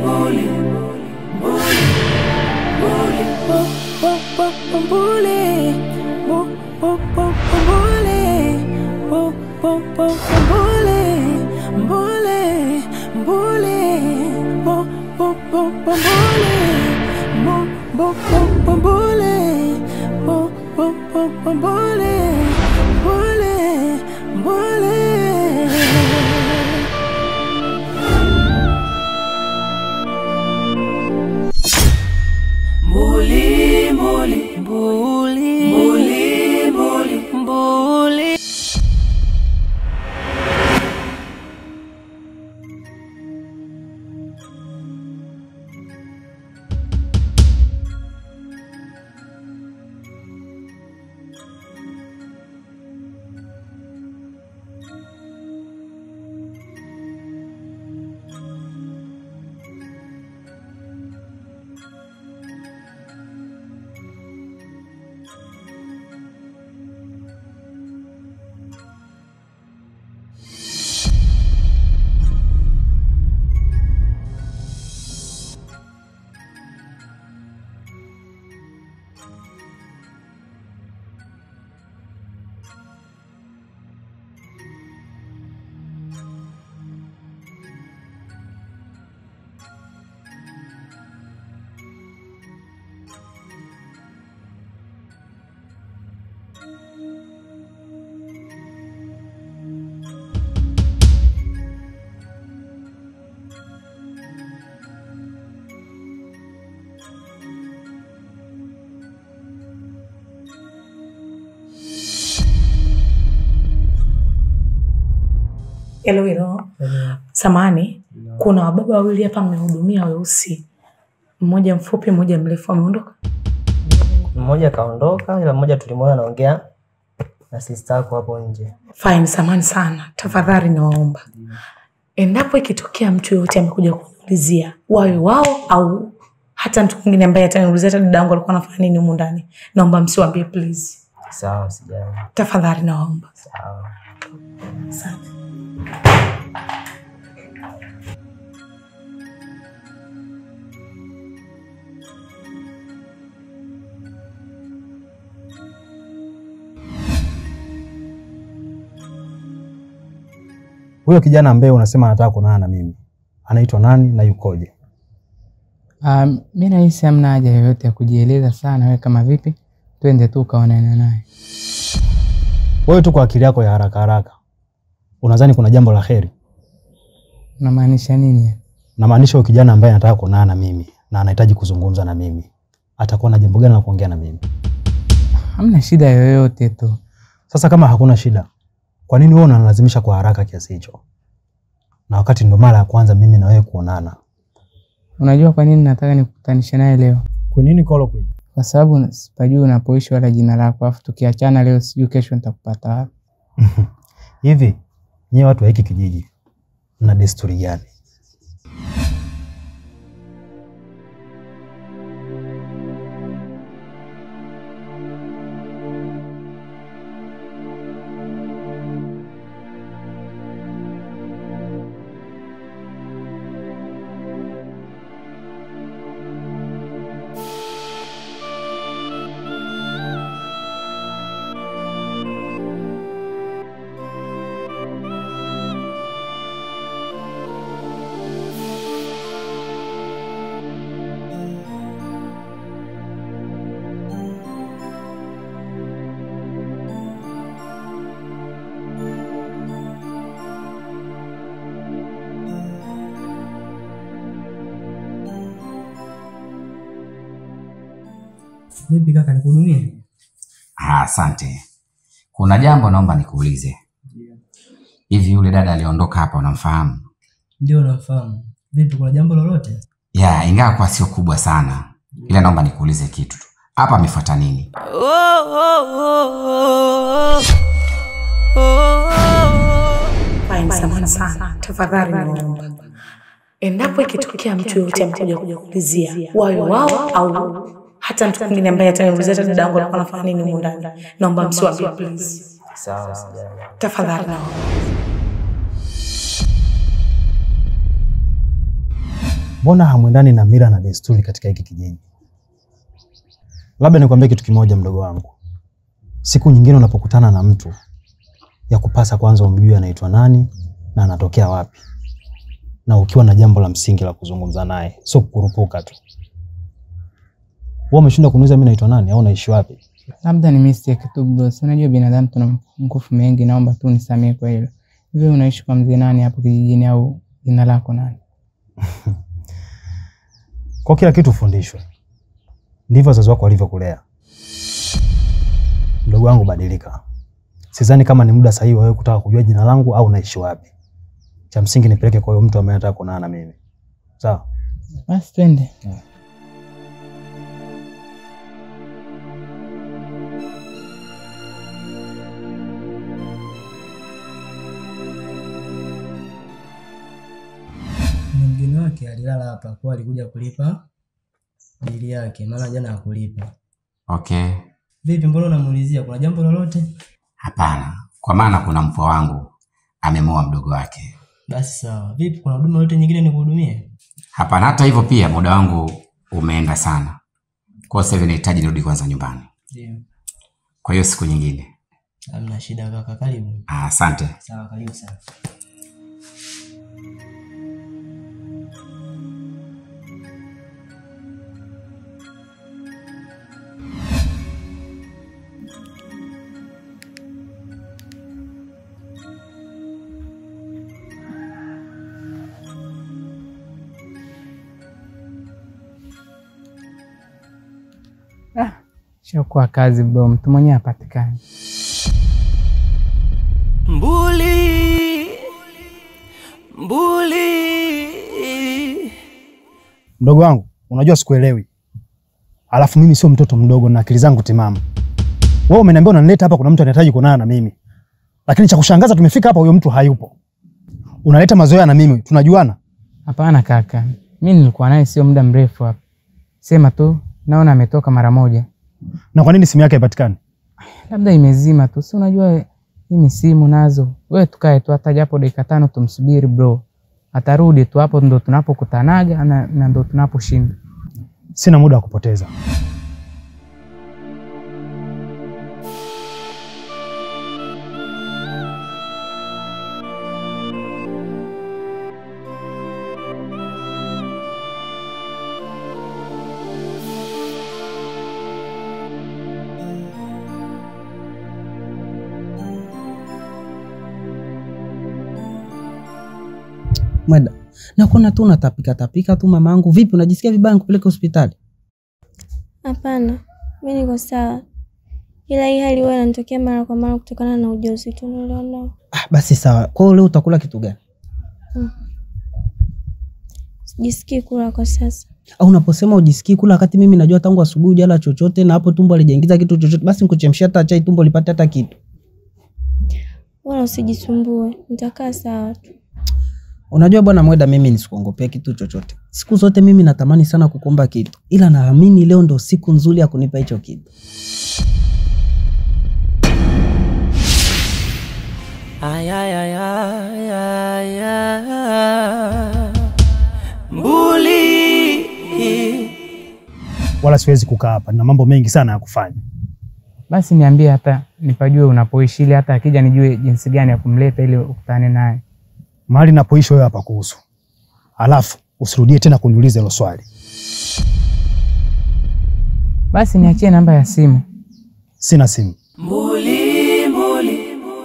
mbuli, mbuli, mbuli, bo- bo- bo- bo- mbuli, bo- bo- bo- bo- mbuli, bo- bo- bo- bo- mbuli, mbuli, mbuli, bo- bo- bo- bo- mbuli, bo- bo- bo- bo- mbuli, bo- bo- bo- bo- mbuli, mbuli, mbuli. Mbuli, mbuli, mbuli, mbuli, mbuli, mbuli. Hello, hello. Samani, kuna wababa wawili hapa mmehudumia weusi, mmoja mfupi, mmoja mrefu, ameondoka. Mmoja kaondoka, ila mmoja tulimwona anaongea na sister yako hapo nje. Fine, samani sana, tafadhali nawaomba, endapo ikitokea mtu yoyote amekuja kuniulizia, wawe wao au hata mtu mwingine ambaye ataniulizia hata dada yangu alikuwa anafanya nini humu ndani, naomba msiwaambie please, Sawa, sijali. tafadhali nawaomba. Sawa. Asante. Huyo kijana ambaye unasema anataka kuonana na mimi anaitwa nani na yukoje? Um, mi nahisi hamna haja yoyote ya kujieleza sana. Wewe kama vipi, twende tu ukaonana naye. Wewe tu kwa akili yako ya haraka haraka unadhani kuna jambo la heri? Unamaanisha nini? Namaanisha huyo kijana ambaye anataka kuonana na mimi na anahitaji kuzungumza na mimi atakuwa na jambo gani la kuongea na mimi? Hamna shida yoyote tu. Sasa kama hakuna shida, kwa nini wewe unanilazimisha kwa haraka kiasi hicho, na wakati ndo mara ya kwanza mimi na wewe kuonana? Unajua kwa nini nataka nikukutanishe naye leo? Kwa nini Kolo Queen? Kwa sababu sipajui unapoishi wala jina lako, afu tukiachana leo, sijui kesho nitakupata wapi. Hivi nyewe watu wa hiki kijiji mna desturi gani? Vipi kaka, nikuhudumie? Ah, Asante. Kuna jambo naomba nikuulize. Hivi yule dada aliondoka hapa unamfahamu? Ndio, nafahamu. Vipi, kuna jambo lolote? Ya, ingawa kwa sio kubwa sana, ila naomba nikuulize kitu tu. Hapa amefuata nini? Fine, samahani sana, tafadhali naomba, endapo ikitokea mtu yoyote amekuja kuja kuulizia, wawe wao au hata mtu mwingine ambaye ataniulizia hata dada yangu alikuwa anafanya nini humu ndani, naomba msiwaambie please, Sawa, sijali. tafadhali naomba. mbona hamwendani na mila na desturi katika hiki kijiji? Labda nikwambie kitu kimoja, mdogo wangu, siku nyingine unapokutana na mtu ya kupasa kwanza umjue anaitwa nani na anatokea wapi, na ukiwa na jambo la msingi la kuzungumza naye, sio kukurupuka tu. Wewe umeshindwa kuniuliza mimi naitwa nani au naishi wapi? Labda ni mistake tu bro. Si unajua binadamu tuna mapungufu mengi, naomba tu nisamehe kwa hilo. Hivi unaishi kwa mzee nani hapo kijijini au jina lako nani? Kwa kila kitu ufundishwe, ndivyo wazazi wako walivyokulea. Mdogo wangu, badilika. Sidhani kama ni muda sahihi wa wewe kutaka kujua jina langu au naishi wapi. Cha msingi nipeleke kwa huyo mtu ambaye anataka kuonana na mimi, sawa? Basi twende. Kuna mgeni wake alilala hapa kwa alikuja kulipa bili yake, maana jana hakulipa. Okay, Vipi, mbona unamuulizia? Kuna jambo lolote? hapana, kwa maana kuna mpwa wangu amemoa mdogo wake. Basi sawa. Vipi, kuna huduma yote nyingine nikuhudumie? Hapana, hata hivyo pia muda wangu umeenda sana, kwa hiyo sasa hivi nahitaji nirudi kwanza nyumbani. Ndio. Kwa hiyo siku nyingine. Hamna shida kaka, karibu. Ah, Asante. Sawa, karibu sana. Shakuwa kazi bro, mtu mwenyewe hapatikani. Mbuli, mbuli, Mdogo wangu, unajua sikuelewi. Alafu mimi sio mtoto mdogo na akili zangu timamu. Wewe umeniambia unanileta hapa, kuna mtu anahitaji kuonana na mimi, lakini cha kushangaza tumefika hapa, huyo mtu hayupo. Unaleta mazoea na mimi, tunajuana? Hapana kaka, mi nilikuwa naye sio muda mrefu hapa, sema tu naona ametoka mara moja, Na kwa nini simu yake haipatikani? labda imezima tu, si unajua hii ni simu nazo. Wewe tukae tu hata japo dakika tano tumsubiri bro, atarudi tu, hapo ndo tunapokutanaga na, na ndo tunaposhinda. Sina muda wa kupoteza. Mweda, nakuona tu unatapika tapika tu mamangu. Vipi, unajisikia vibaya nikupeleke hospitali? Hapana, mi niko sawa, ila hii hali huwa inanitokea mara kwa mara kutokana na ujauzito nilionao. Ah, basi sawa. Kwa hiyo leo utakula kitu gani? Sijisikii kula kwa sasa. Au unaposema ujisikii kula, wakati mimi najua tangu asubuhi hujala chochote na hapo tumbo alijaingiza kitu chochote, basi nikuchemshia hata chai tumbo lipate hata kitu. Wala usijisumbue, nitakaa sawa tu. Unajua bwana Mweda, mimi nisikuongopea kitu chochote. Siku zote mimi natamani sana kukomba kitu, ila naamini leo ndo siku nzuri ya kunipa hicho kitu. ay, ay, ay, ay, ay, ay. Mbuli, Wala siwezi kukaa hapa, na mambo mengi sana ya kufanya. Basi niambie hata nipajue unapoishi, ili hata akija nijue jinsi gani ya kumleta ili ukutane naye. Mahali napoishi wewe hapa kuhusu, alafu usirudie tena kuniuliza hilo swali. Basi niachie namba ya simu. Sina simu. mbuli, mbuli,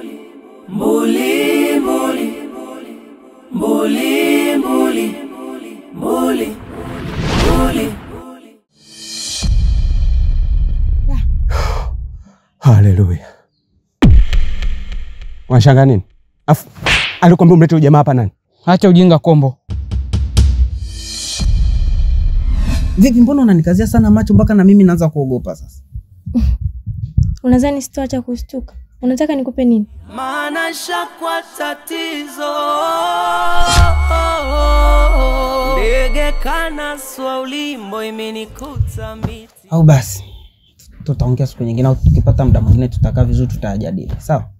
mbuli, mbuli, mbuli, mbuli, mbuli, mbuli. Haleluya. Unashangaa nini? Afu alikwambia umlete huyu jamaa hapa nani? Acha ujinga kombo. Vipi, mbona unanikazia sana macho mpaka na mimi naanza kuogopa sasa? Unadhani sitoacha kushtuka? Unataka nikupe nini? maana shakwa tatizo ndege kanaswa ulimbo imenikuta miti Au basi tutaongea siku nyingine, au tukipata muda mwingine tutakaa vizuri, tutayajadili. Sawa.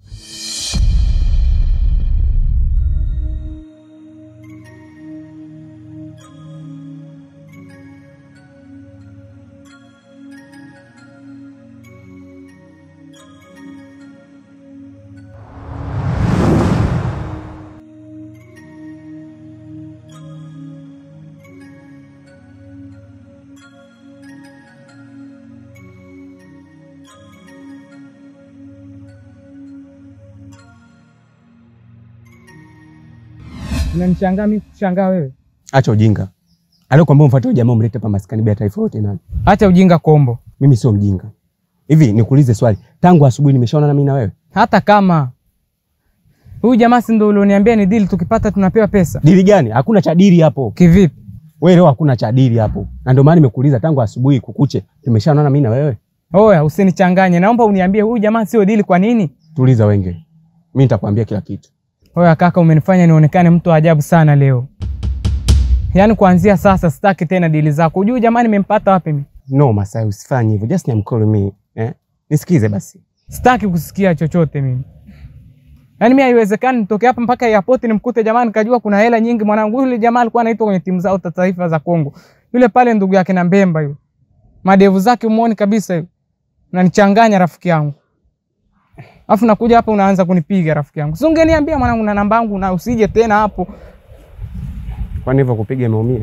Unanishangaa mimi kushangaa wewe? Acha ujinga. Alikwambia umfuate huyo jamaa umlete hapa maskani bila taarifa yote nani? Acha ujinga kombo. Mimi sio mjinga. Hivi nikuulize swali. Tangu asubuhi nimeshaona na mimi na wewe. Hata kama huyu jamaa si ndio ulioniambia ni deal, tukipata tunapewa pesa. Dili gani? Hakuna cha dili hapo. Kivipi? Wewe leo hakuna cha dili hapo. Na ndio maana nimekuuliza tangu asubuhi kukuche. Tumeshaona na mimi na wewe. Oya, usinichanganye. Naomba uniambie huyu jamaa sio deal kwa nini? Tuliza wenge. Mimi nitakwambia kila kitu. Oya kaka, umenifanya nionekane mtu wa ajabu sana leo. Yaani kuanzia sasa sitaki tena dili zako. Hujui jamaa nimempata wapi mimi? No, Masai usifanye hivyo. Just I'm calling me. Eh? Nisikize basi. Sitaki kusikia chochote mimi. Yaani mimi haiwezekani nitoke hapa mpaka airport nimkute jamaa nikajua kuna hela nyingi mwanangu. Yule jamaa alikuwa anaitwa kwenye timu zao za taifa za Kongo. Yule pale ndugu yake na Mbemba yule. Madevu zake umuoni kabisa yule. Unanichanganya rafiki yangu. Alafu nakuja hapa unaanza kunipiga rafiki yangu. Si ungeniambia mwanangu na namba yangu na usije tena hapo. Kwani hivyo kupiga imeumia?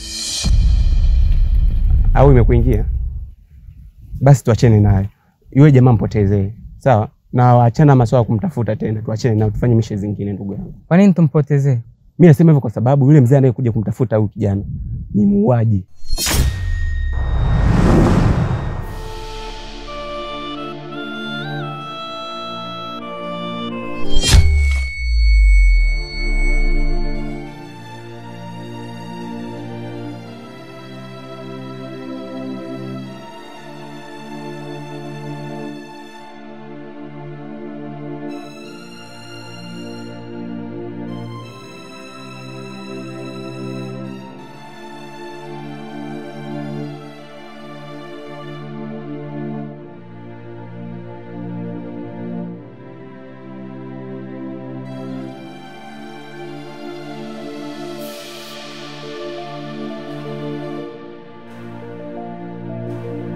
Au imekuingia? Basi tuachane naye. Yule jamaa mpotezee. Sawa? Na waachana maswala ya kumtafuta tena. Tuachane nao tufanye mishe zingine ndugu yangu. Kwa nini tumpotezee? Mimi nasema hivyo kwa sababu yule mzee anayekuja kumtafuta huyu kijana ni muuaji.